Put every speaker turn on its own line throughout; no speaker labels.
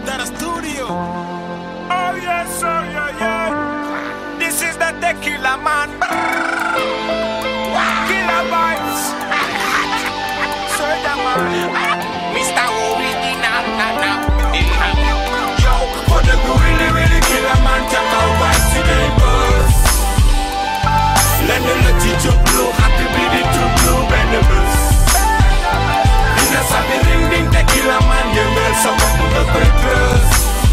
Dara Studio.
Oh yes, oh yeah, yeah. This is the tequila man. Killer vibes. Soja man. Mr. Original, na na. Yo, for the really, really killer man, check out vibes today, boss. Let me let you jump blue, happy bleeding to blue, bend the bus. Dina sabi ring ding tequila man, yëngal sa bopp nga koy trust.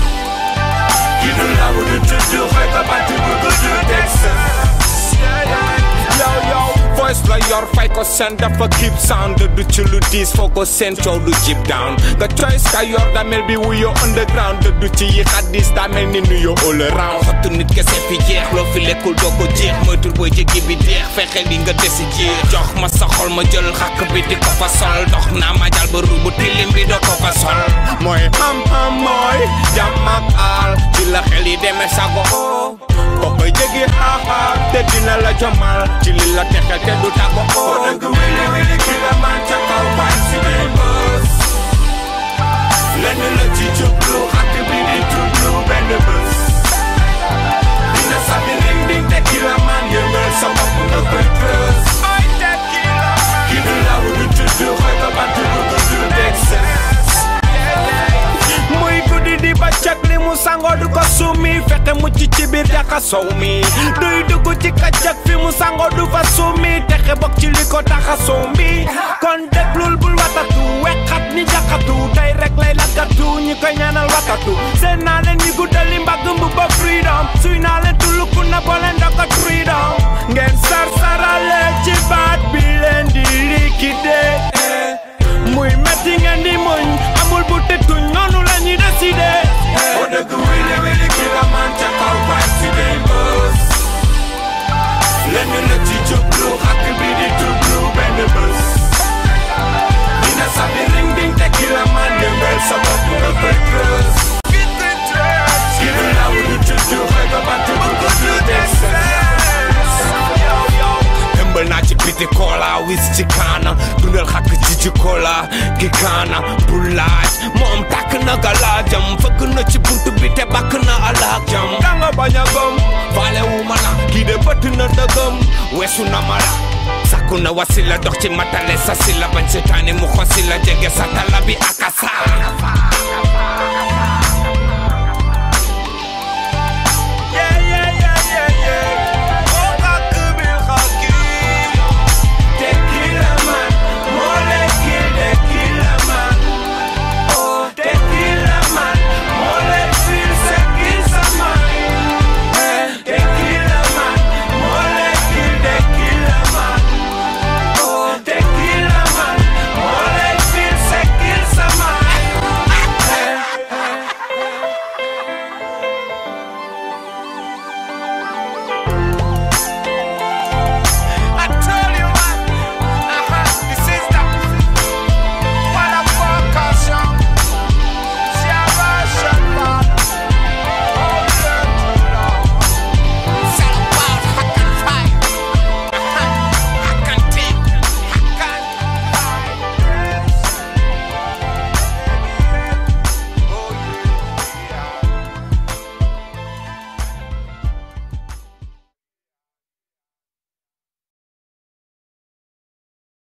Ki du law du tudd xëy ka bàtt bu gudd Texas. Yo yo, voice la yor fay ko seen dafa keep sound du ci lu diis foo ko seen coow du jib down nga choice ka yor damel bi wuyo underground du ci yi xaddis damel ni nuyo all around xottu nit kese fi jeex loo fi lekkul doo ko jeex moytul booy jéggi bi deex fexe li nga desi jeex jox ma sa xol ma jël xàkk bi di ko fa sol dox naa ma jal ba rubu tilim bi doo ko fa sol mooy xam-xam mooy jàmm ak aal ci la xel yi demee sago oo ko koy jéggi xaaxaar te dina la jomal ci li la texel te du tàggo oo dëgg wili wili ki la man ca kaw bañ si day bës lenn la ci jublu xàkk bi di jublu benn bës dina sabi ring ding te ki la man yëngal sa bopp nga koy kës ki du law du tudd xëy ko bant bu gudd Texas muy guddi di ba cag li mu sangoo du ko sumi fexe mucc ci biir jaka sow mi duy dugg ci kacak fi mu sangoo du fa sumi texe bokk ci li ko taxa sow mi kon déglul bul watatu wexat ni jaxatu tey rek lay lakkatu ñi koy ñaanal watatu seen naa leen ñi guddali mbagg mbu ba freedom suy naa leen tuluku na boo leen dokkat freedom ngeen sar sarale ci baat bi leen di liquider muy metti ngeen di muñ amul bu tëtuñ noonu la ñuy décider. boo dëgg wili wili ki la man ca kaw bañ si day bës. lenn la ci jublu xàkk bi di jublu benn bës. dina sabi ring ding te ki la man yëngal sa bopp nga koy trës. ki du law du tudd xëy ko bant bu gudd Texas. tëmbal naa ci biti kola wis ci kaana dundal xàkk ci ci kola gi kaana bu laaj moom tàkk na galaajam fëgg na ci buntu bi te bàkk na alaajam danga bañ a gëm faale wu ma la kii de bëtt na dëgëm weesu na ma la sàkku na wasila dox ci matale sa si la bañ seetaane mu xosi la jege sa tala bi akasa